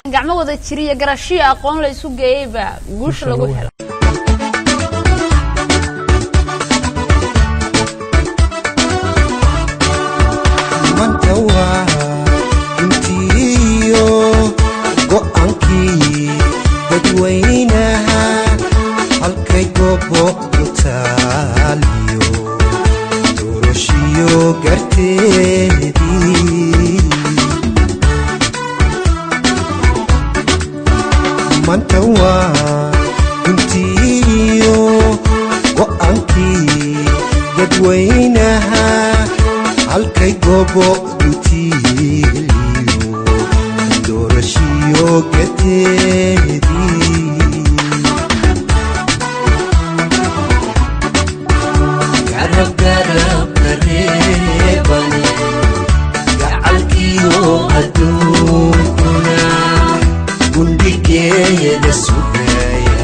gacmo wada jiriya garashiyo aqoon la isu geeyey baa guusha lagu helo manta waa intiiyo go'aankii dadweynaha halkay goobo ku taaliyo doorashiyo garteedii manta waa intiiyo go'aankii dadweynaha halkay goobo dutiiliyo doorashiyo gateedii garab garab kareeban gacalkiyo adduunkuna gundhigeeda sugaya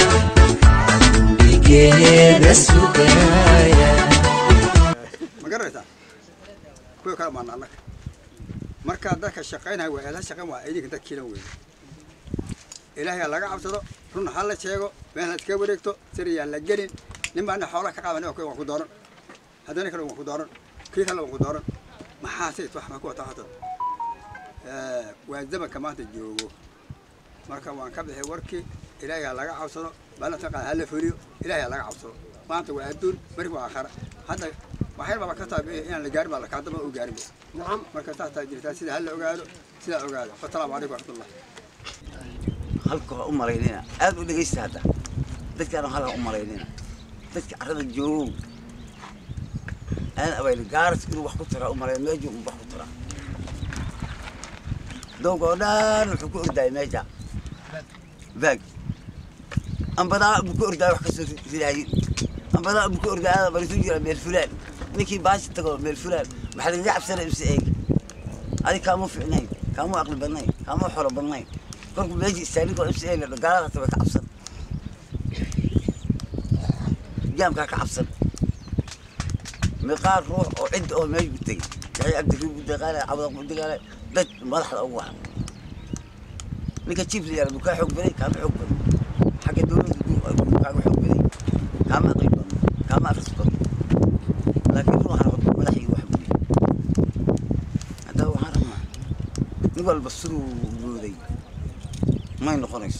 gundhigeeda sugaya ma garanaysaa kuwa kala maana annaga markaa dadka shaqaynaya waa eela shaqayn waa idinka dadkiina weeye ilaahay ha laga cabsado run ha la sheego meel ha iska wareegto siriyaan la gelin nin baana xoolaha ka qaadan waa ku dooran haddana kale waa ku dooran kii kale waa ku dooran maxaa sayt wax ma ku wata hata waa zamanka maanta joogo marka waan ka bixi warkii ilaahay ha laga cabsado baalanta qaad ha la fuliyo ilaahay ha laga cabsado maanta waa adduun marki waa aakhara hadda waxyar baba ka tahay inaan la gaarin baa la kaadama u gaarin marka saasaa jirtaa sida ha la ogaado sidaa ogaado wasalaamu calaykum waraxmatullah halka waa u malaynina aad u dhegaysta hadda dadkaan halka u malaynina dadka carrada joogow aan abayl gaaras inuu wax ku taraa u malayn meeju wax ku taraa dowga oo dhan wuxuu ku ordaayay meesha baag ambadaa buu ku ordaayay wax kasoo ridaayay ambadaa buu ku ordaayay barisu jira meel fulaan ninkii baashi tago meel fulaan maxaa lagaga cabsanay mise eeg adi kaama ficnayn kaama aqli badnayn kaama xolo badnayn korku meesha istaagninkoo mise eeg la gaalada way ka cabsan jaamkaa ka cabsan miqaar ruux oo cid oo meesha ku tegay yaxya cabdikariim ku daqaalay cabdaq ku daqaalay dad madaxda ugu wacan ninka chief layara buu kaa xoog baday kaama xoog badan xagga dowladda buu kaaga xoog baday kaama aqli badan kaama akris badan laakiin ruuxan waa madaxii wax buliy haddaba waxaan rabnaa nin walba siduu mooday may noqonayso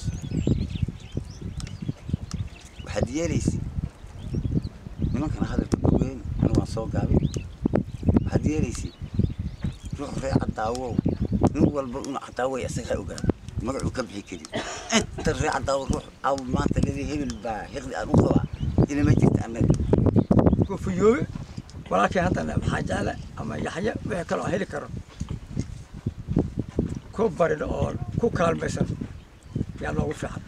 waxaad yeelaysa nimankana hadalka gogeyn ani waan soo gaabin waxaad yeelaysa ruux ree cadaawow nin walba inu cadaaway asaga ha ogaado magacuu ka bixi karin inta ree cadaawo ruux aw maanta ledi hebel baa hiqdi aan u qabaa inama jirta annaga kufuyoobe walaalkii haddana maxaa jecla ama yaxya wixii kale oo heli karo ku barin oo ku kaalmaysan yaa noogu fiican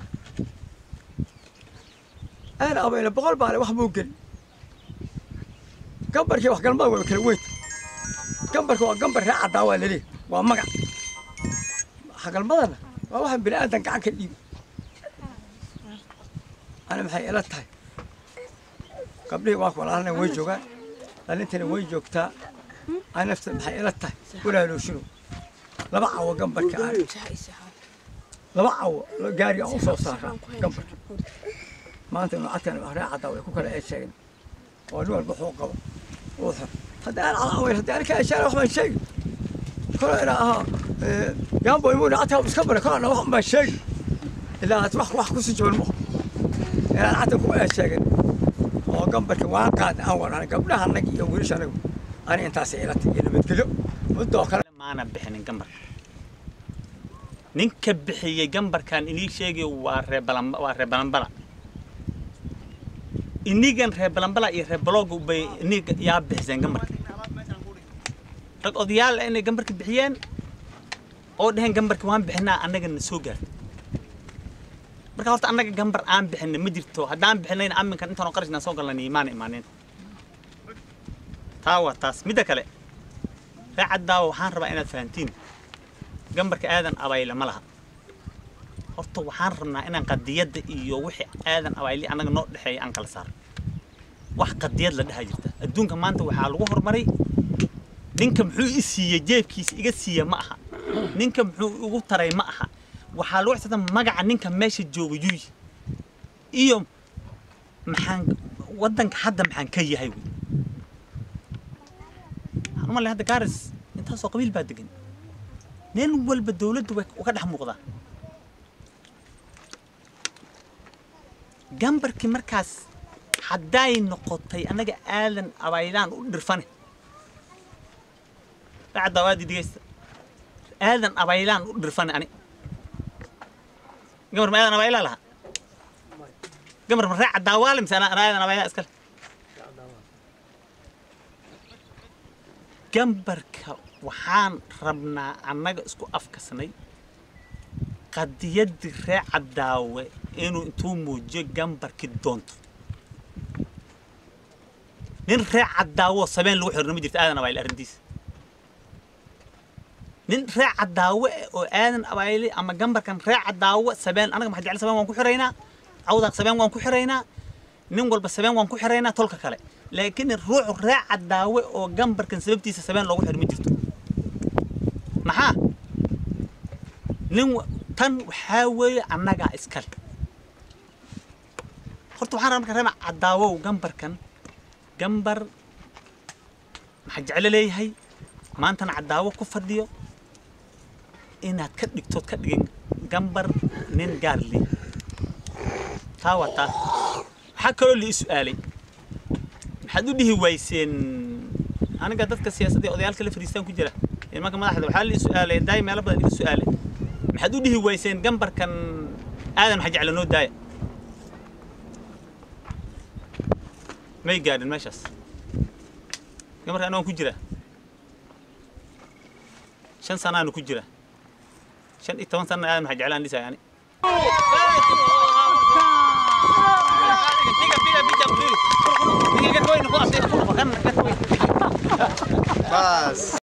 aana abayna boqol baale wax buu geli gambarkii wax galmada waa kala weynta gambarka waa gambar ree caddaa waa laleeyahy waa magac xagalmadana waa waxaan bini aadan gacan ka dhiibi ani maxay ila tahay gabdhihii waa walaalana way joogaan dhalintana way joogtaa ani nafta maxay ila tahay walaalooshino laba cawo gambarka aan laba cawo gaari aan u soo saaraa gambarka maanta nucadkan ree caddaa way ku kala eesheegeen oo nin walba wuxuu qabo uu xor haddii aan calaaway haddii aan ka eesheegay wax baan sheegi kolo ina ahaa yaanbo imuu nucadkaa iska bara kolana wax baan sheegi ilaa aad wax wax kusii jaban maho inaan cadda ku eesheegin oo gambarka waan qaadna aan wadhan gabdhaha annaga iyo wiilasha anagu ani intaasay ila tahay iyo nabadgelyo muddoo kale maana bixinin gambarka ninka bixiyey gambarkan inii sheegayo waa ree balan waa ree balanbala inigan ree balanbala iyo ree balooga bay iniga yaa bixiseen gambarka rag odayaal ah inay gambarka bixiyeen oo dheheen gambarka waan bixinaa annagana soo gaarta marka horta annaga gambar aan bixinay ma jirto haddaan bixinayna aminkan intaan oo qarashna soo galnay imaana imaaneen taa waa taas midda kale ree caddaawa waxaan rabaa inaad fahantiin gambarka aadan abayle ma laha horta waxaan rabnaa inaan qadiyadda iyo wixii aadan abayle annaga noo dhexeeya aan kala saaro wax qadiyad la dhaha jirta adduunka maanta waxaa lagu horumaray ninka muxuu i siiyey jeebkiisa iga siiya ma aha ninka muxuu igu taray ma aha waxaa lagu xisaabtan magaca ninka meesha jooga yuy iyo maxaan waddanka hadda maxaan ka yahay wey waxaan u malay hadda gaaris intaasoo qabiil baa degan meel walba dowladdu way uga dhex muuqdaa gambarkii markaas hadday noqotay annaga aadan abaylaan u dhirfane dhacda waadi dhegeysta aadan abaylaan u dhirfane ani gambar ma aadan abaylaa lahaa gambar ma raaca daawaale mise ana ana aadan abaylaa iskale gambarka waxaan rabnaa annaga isku afkasnay qadiyaddii ree caddaawe inuu intuu muujiyo gambarkii doonto nin ree caddaawo sabeen lagu xirno ma jirto aadan abayle arrintiisa nin ree caddaawe eh oo aadan abayle ama gambarkan ree caddaawo sabeen anaga maxaa jecel sabeen waan ku xiraynaa cawdaaq sabeen waan ku xiraynaa nin walba sabeen waan ku xiraynaa tolka kale laakiin ruuxu ree caddaawe oo gambarkan sababtiisa sabeen loogu xir ma jirto maxaa nin wa- tan waxaa weeye annagaa iskale horta waxaan rabaa marka reema caddaawow gambarkan gambar maxaa jeclo leeyahay maantana caddaawo ku fadhiyo inaad ka dhigtood ka dhigin gambar nin gaar leh taa waa taa waxaa kaloo la ii su'aalay maxaad u dhihi wayseen aniga dadka siyaasadda ee odayaalka la fadhiistaan ku jira nimanka madaxda waxaa la ii su'aalay daay meelo badan iga su'aalay maxaad u dhihi wayseen gambarkan aadan maxaa jecla noo daaya may gaadhin meeshaas gamarka anagaan ku jira shan sanaanu ku jira shan iyo toban sana aadan maxaa jeclaan dhisaya ani Bas.